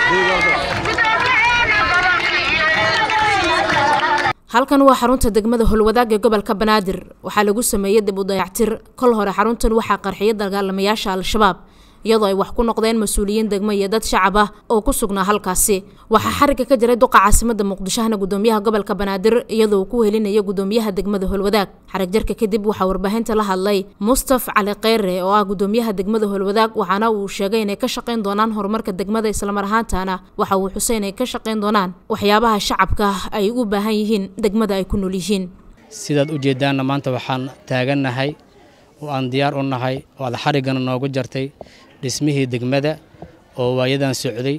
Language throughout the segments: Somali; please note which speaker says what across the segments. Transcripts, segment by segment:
Speaker 1: halkan waa xarunta degmada holwadaag ee gobolka banaadir waxaa lagu sameeyey dib u dayactir kol hore xaruntan waxaa qarxiyay dagaalamayaasha al-shabaab iyadoo ay wax ku noqdeen mas-uuliyiin degmo iyo dad shacab ah oo ku sugnaa halkaasi waxaa xariga ka jiray duqa caasimada muqdishohna gudoomiyaha gobolka banaadir iyadoo uu ku helinaya gudoomiyaha degmada holwadaag xarig jarka kadib waxaa warbaahinta la hadlay mustaf cali kheyre oo ah gudoomiyaha degmada holwadaag waxaana uu sheegay inay ka shaqayn doonaan horumarka degmada islamar ahaantana waxa uu xusay inay ka shaqayn doonaan waxyaabaha shacabka ay u baahan yihiin degmada ay ku nool yihiin
Speaker 2: sidaad u jeedaanna maanta waxaan taagannahay oo aan diyaar u nahay oo aad xariggana noogu jartay dhismihii degmada oo waayadan socday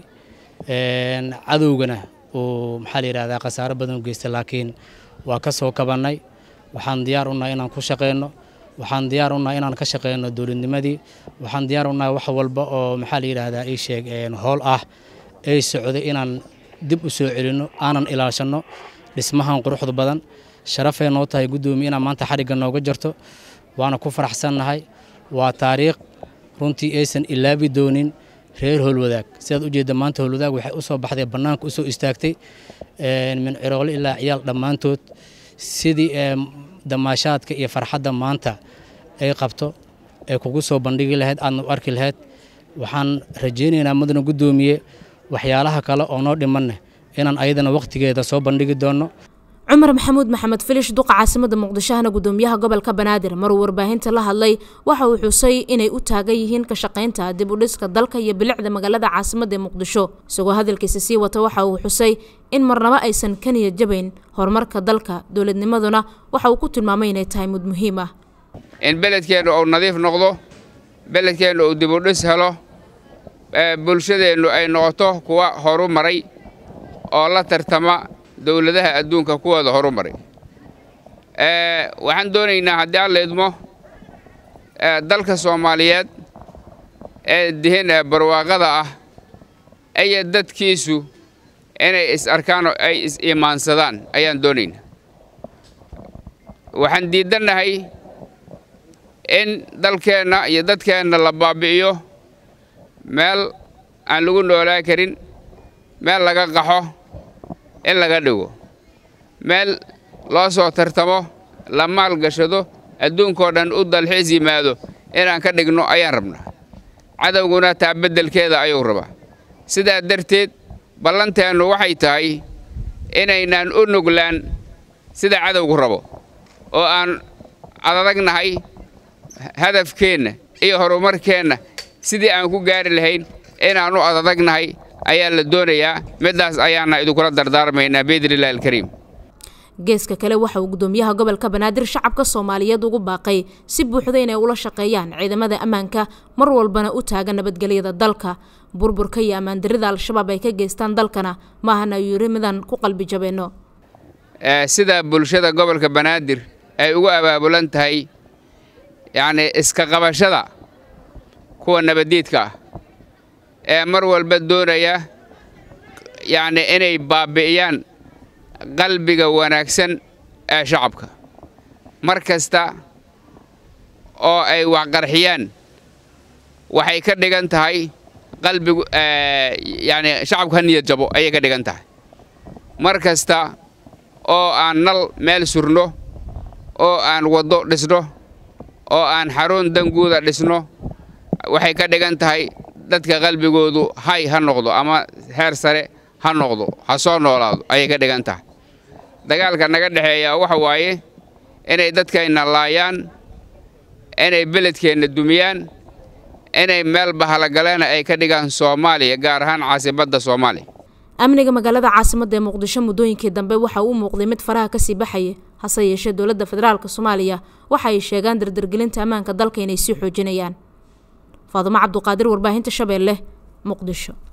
Speaker 2: cadowgana uu maxaa la yidhahdaa khasaaro badan u geystay laakiin waa ka soo kabannay waxaan diyaar u nahay inaan ku shaqayno waxaan diyaar u nahay inaan ka shaqayno dowladnimadii waxaan diyaar u nahay wax walba oo maxaa la yidhaahdaa ii sheeg howl ah ay socday inaan dib u soo celinno aanan ilaashanno dhismahan quruxda badan sharafay noo tahay guddoomiye inaan maanta xarigga nooga jarto waana ku faraxsannahay waa taariikh runtii aysan ilaabi doonin reer howlwadaag sidaad u jeedda maanta howlwadaag waxay u soo baxday bannaanka u soo istaagtay min ciroole ilaa ciyaal dhammaantood sidii damaashaadka iyo farxadda maanta ay qabto ay kugu soo bandhigi lahayd aadna u arki lahayd waxaan rajaynaynaa mudana guddoomiye waxyaalaha kale oo noo dhimanne inaan ayadana wakhtigeeda soo bandhigi doonno
Speaker 1: cumar maxamuud maxamed filish duqa caasimada muqdishohna gudoomiyaha gobolka banaadir maruu warbaahinta la hadlay waxa uu xusay inay u taagan yihiin ka shaqaynta dib u dhiska dalka iyo bilicda magaalada caasimada ee muqdisho isagoo hadalkiisa sii wata waxa uu xusay in marnabo aysan ka niyad jabayn horumarka dalka dowladnimaduna waxa uu ku tilmaamay inay tahay mud muhiim ah
Speaker 3: in beledkeennu uu nadiif noqdo beledkeennu uu dib u dhis helo bulshadeennu ay noqoto kuwa horu maray oo la tartama dowladaha adduunka kuwooda horu maray waxaan doonaynaa haddii alla idmo dalka soomaaliyeed ee dihin barwaaqada ah iyo dadkiisu inay is arkaan oo ay is iimaansadaan ayaan doonaynaa waxaan diidannahay in dalkeenna iyo dadkeenna la baabi'iyo meel aan lagu noolaa karin meel laga qaxo in laga dhigo meel loo soo tartamo la maalgashado adduunkoo dhan u dalxiis yimaado inaan ka dhigno ayaan rabnaa cadowguna taa beddelkeeda ayuu rabaa sidaa darteed ballanteennu waxay tahay inaynaan u nuglaan sida cadowgu rabo oo aan adadagnahay hadafkeenna iyo horumarkeenna sidii aan ku gaari lahayn inaan u adadagnahay ayaa la doonayaa middaas ayaana idinkula dardaarmaynaa biidnillahi alkariim
Speaker 1: geeska kale waxa uu gudoomiyaha gobolka banaadir shacabka soomaaliyeed ugu baaqay si buuxda inay ula shaqeeyaan ciidamada ammaanka mar walbana u taagan nabadgelyada dalka burburka iyo ammaandarida al-shabaab ay ka geystaan dalkana maahana ayuu yiri midaan ku qalbi jabeenno
Speaker 3: sida bulshada gobolka banaadir ay ugu abaabulan tahay yacnii iska qabashada kuwa nabaddiidka ah ee mar walba doonaya yacni inay baabi'iyaan qalbiga wanaagsan ee shacabka mar kasta oo ay waxqarxiyaan waxay ka dhigan tahay qalbigu yacni shacabku ha niyad jabo ayay ka dhigan tahay mar kasta oo aan nal meel surno oo aan waddo dhisno oo aan xarun danguuda dhisno waxay ka dhigan tahay dadka qalbigoodu hay ha noqdo ama heer sare ha noqdo ha soo noolaado ayay ka dhigan tahay dagaalka naga dhexeeya waxa waaye inay dadkayna laayaan inay beledkeenna dumiyaan inay meel bahalagaleena ay ka dhigaan soomaaliya gaar ahaan caasimadda soomaaliya
Speaker 1: amniga magaalada caasimadda ee muqdisho muddooyinkii dambe waxa uu muuqday mid faraha kasii baxaya hase yeeshee dowladda federaalk soomaaliya waxa ay sheegaan dardargelinta ammaanka dalka inay sii xoojinayaan faadumo cabduqaadir warbaahinta shabeelle muqdisho